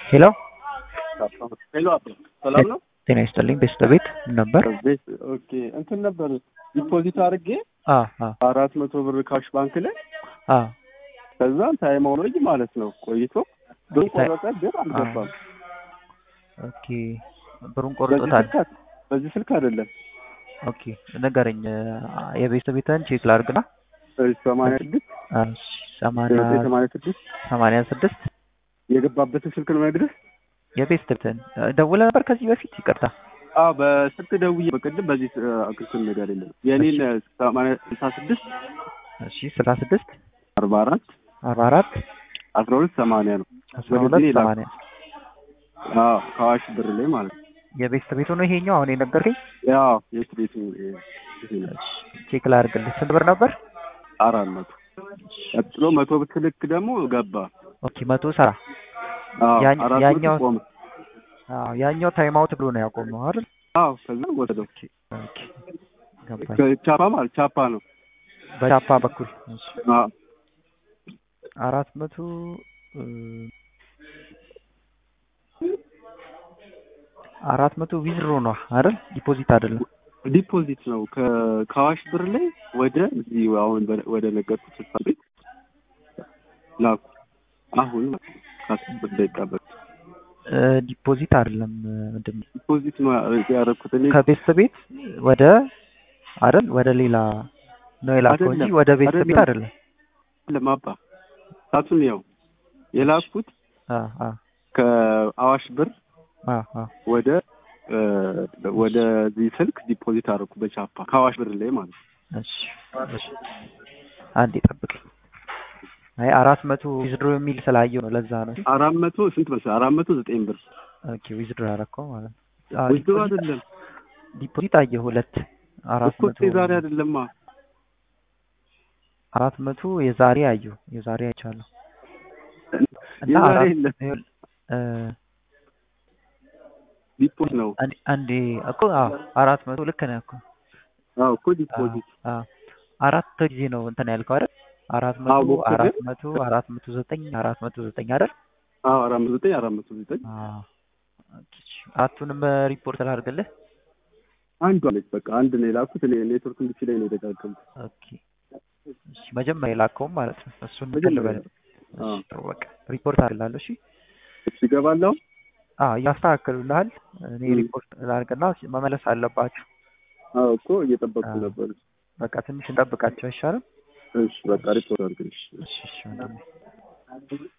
ሄሎ ሄሎ አባ ሰላም ነው? ጤና ይስጥልኝ። ቤስት ቤት ነበር። ቤት ኦኬ እንትን ነበር ዲፖዚት አድርጌ አ አ አራት መቶ ብር ካሽ ባንክ ላይ አ ከዛ ታይም አውሎጅ ማለት ነው ቆይቶ ብር ታይ- ቆረጠ፣ ግን አልገባም። ኦኬ ብሩን በዚህ ቆርጦታል። ስልክ አድ- በዚህ ስልክ አይደለም ኦኬ ንገረኝ። የቤስት ቤትን ቼክ ላድርግና ሰማንያ ስድስት ሰማንያ ሰማንያ ስድስት ሰማንያ ስድስት የገባበትን ስልክ ነው ነግርህ። የቤስት ቤትን ደውለ ነበር ከዚህ በፊት ይቅርታ። አዎ በስልክ ደውዬ በቅድም በዚህ አክልክል ነገር የለም የኔን ሰማንያ ስልሳ ስድስት እሺ ስልሳ ስድስት አርባ አራት አርባ አራት አስራ ሁለት ሰማንያ ነው። አስራ ወደዚህ ሁለት ላክ። ሰማንያ አዎ ከአዋሽ ብር ላይ ማለት ነው። የቤስት ቤቱ ነው ይሄኛው አሁን የነገርከኝ። ያው የት ቤቱ ይሄ ነው። ቼክ ላድርግልህ። ስንት ብር ነበር? አራት መቶ ቀጥሎ መቶ ብትልክ ደግሞ ገባ። ኦኬ መቶ ሰራ አዎ ያን- አራት ያኛው- መቶ ቆመ። አዎ ያኛው ታይም አውት ብሎ ነው ያቆመው አይደል? አዎ ከዛ ወሰደው። ኦኬ ገባኝ። ቻፓ ማለት ቻፓ ነው። በቻፓ በኩል እሺ። አዎ አራት መቶ እ፣ አራት መቶ ዊዝድሮ ነው አይደል? ዲፖዚት አይደለም። ዲፖዚት ነው ከ- ከአዋሽ ብር ላይ ወደ እዚህ አሁን በ- ወደ ነገርኩት ስልሳ ቤት ላኩ። አሁን ከአስር ደቂቃ በፊት እ፣ ዲፖዚት አይደለም ምንድን ነው? ዲፖዚት ነው ያደረኩት እኔ ከቤስት ቤት ወደ አይደል? ወደ ሌላ ነው የላከው እንጂ አይደለም፣ ወደ ቤስት ቤት አይደለም። አይደለም። ለማባ ሳቱን ያው የላኩት አ አ ከአዋሽ ብር አ አ ወደ እ፣ ወደዚህ ስልክ ዲፖዚት አደረኩ በቻፓ ከአዋሽ ብር ላይ ማለት ነው። እሺ እሺ። አንዴ ጠብቅ። አይ አራት መቶ ዊዝድሮ የሚል ስላየው ነው ለዛ ነው። አራት መቶ ስንት መሰለህ? አራት መቶ ዘጠኝ ብር ኦኬ ዊዝድሮ ያደረከው ማለት ነው። አዎ፣ ዊዝድሮ ዲፖዚት- አይደለም ዲፖዚት አየህ ሁለት አራት እኮ መቶ ዛሬ አይደለማ አራት መቶ የዛሬ አየሁ የዛሬ አይቻለሁ እና የዛሬ አራት የለም ይኸውልህ፣ እ፣ ዲፖዚት ነው። አንዴ አንዴ እኮ አዎ አራት መቶ ልክ ነህ እኮ አዎ እኮ አዎ፣ ዲፖዚት አዎ አራት ጊዜ ነው እንትን ያልከው አይደል? አራት አዎ፣ መቶ ሞክሬ። አራት መቶ አራት መቶ ዘጠኝ አራት መቶ ዘጠኝ አይደል? አዎ አራት መቶ ዘጠኝ አራት መቶ ዘጠኝ አዎ ኦኬ፣ አራቱንም ሪፖርት ላድርግልህ። አንዱ አለች በቃ አንድ ነው የላኩት። እኔ ኔትወርክ እንድች ላይ ነው የደጋገምኩት። ኦኬ እሺ፣ መጀመሪያ የላከውም ማለት ነው። እሱን መጀመሪያ ልበል። አዎ። እሺ፣ ጥሩ በቃ ሪፖርት አድርግላለሁ። እሺ፣ እሺ እገባለሁ። አዎ ያስተካክሉልሃል። እኔ ም። ሪፖርት ላድርግና መመለስ አለባችሁ። አዎ እኮ እየጠበቅኩ አዎ። ነበር። በቃ ትንሽ እንጠብቃቸው አይሻልም? እሺ በቃ ሪፖርት አድርግልሽ። እሺ እሺ ወንድሜ።